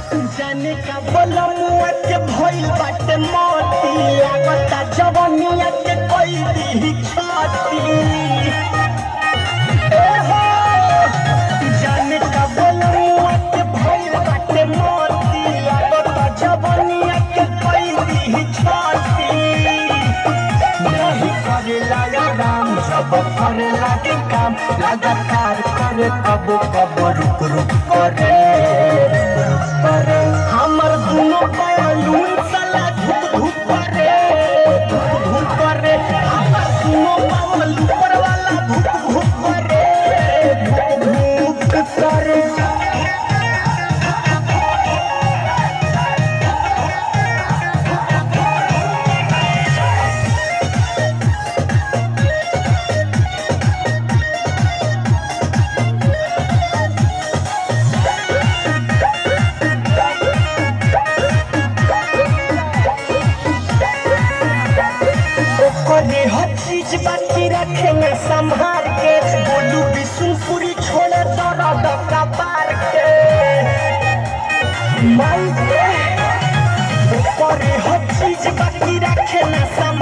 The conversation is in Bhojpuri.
जाने का बोलमुआ के भइल बाटे मोती लागता जवनिया के कोई दी छाती ए हो जाने का बोलमुआ के भइल बाटे मोती लागता जवनिया के कोई दी छाती नहीं करेला या राम जब करे लागे काम लगातार करे कब कब रुक रुक करे रुक रुक करे हमर दुनो बैलून साला धुक धुक करे धुक धुक करे हमर दुनो बैलून ऊपर वाला धुक धुक करे धुक धुक करे ओकरे हर चीज बाकी रखेंगे संभाल के बोलू बिशुनपुरी छोड़े दर्द कपार के माई के ओकरे हर चीज बाकी रखेंगे संभाल